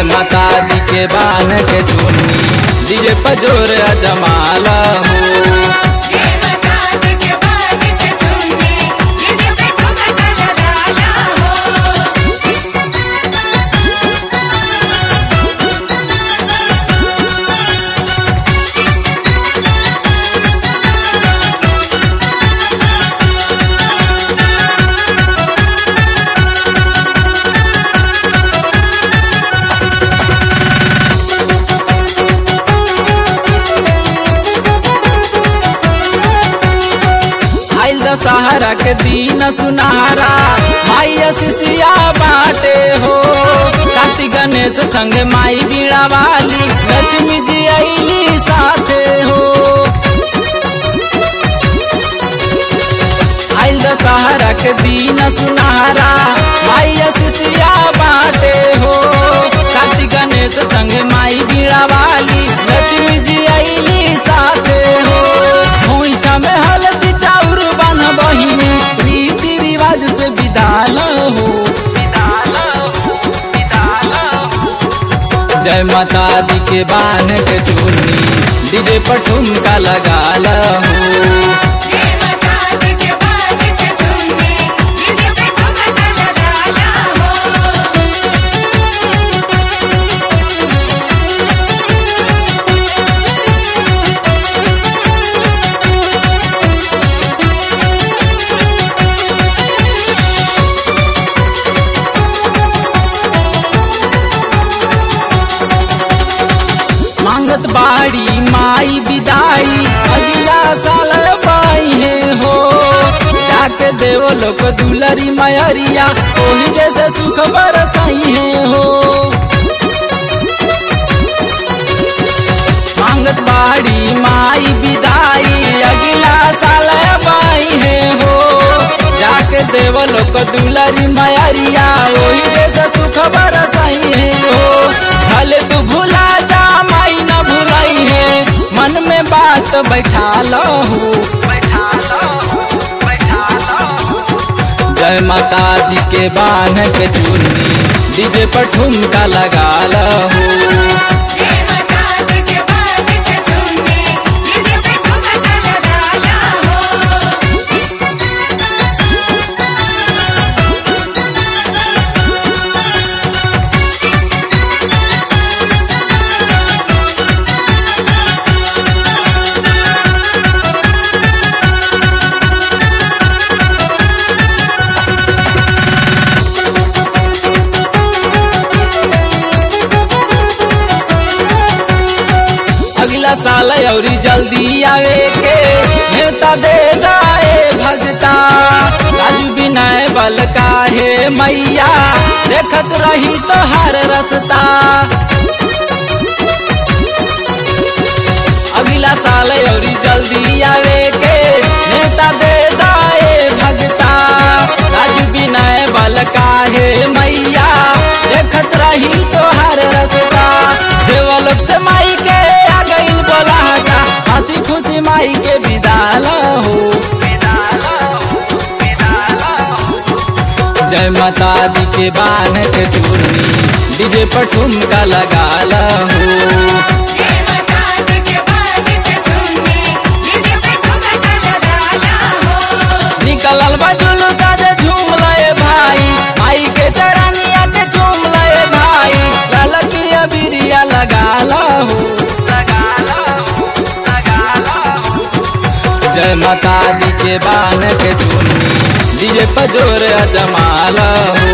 जय माता दी के बान के चुन्नी डीजे पजोर अजमाल हो जय माता दी के बाज के चुन्नी डीजे पे ठुमका लगाला हो आइल दशहरा के दिन सुनहरा माई शिशिया बाटे हो कार्तिक गणेश संग माई बीड़ा वाली लक्ष्मी जी अली साथे हो आइल दशहरा के दिन सुनहरा माई शिशिया बाटे हो कार्तिक गणेश संग माई बीड़ा वाली लक्ष्मी जी अली साथे हो खोइछा में हल्दी चाउर बन बहिनी रीति रिवाज से विदाल हो विदाल हो विदाल हो जय माता दी के बान के चुन्नी डीजे पर ठुमका लगाल हो जय माता दी के बाज के चुन्नी डीजे पे ठुमका लगाला हो मांगत बाड़ी माई विदाई अगला साल पाई है हो जाके देव लोग दुलरी मयरिया ओही जैसे सुख बरसाई है हो मांगत बाड़ी माई विदाई अगला साल पाई है हो जाके देव लोग दुलरी मयरिया ओही जैसे सुख बरसाई है हो भले तू भुला जा माई न भुलाई है मन में बात बैठा लो बैठा लो बैठा लो जय माता दी के बान के चुन्नी डीजे पर ठुमका लगा लो जय माता दी के बाज के चुन्नी डीजे पे ठुमका लगाला हो अगला साल औरी जल्दी आवे के नेता दे जाए भगता राजू विनय बल काहे मैया देखत रही तो हर रसता अगला साल औरी जल्दी आवे के नेता दे जाए भगता राजू विनय बल काहे मैया देखत रही तो हर रसता देवलोक से माई के आ गईल बोला हटा हंसी खुशी माई के विदाल हो विदाल हो विदाल हो जय माता दी के बान के चूर्णी डीजे पर ठुमका लगा हो जय माता दी के बाज के चुन्नी डीजे पे ठुमका लगाला हो निकलल बा जुलूस आज झूम लए भाई माई के चरनिया के झूम लए भाई ललकिया बिरिया लगा हो लगा हो लगा हो जय माता दी के बान के चुन्नी डीजे पजोर अजमाल हो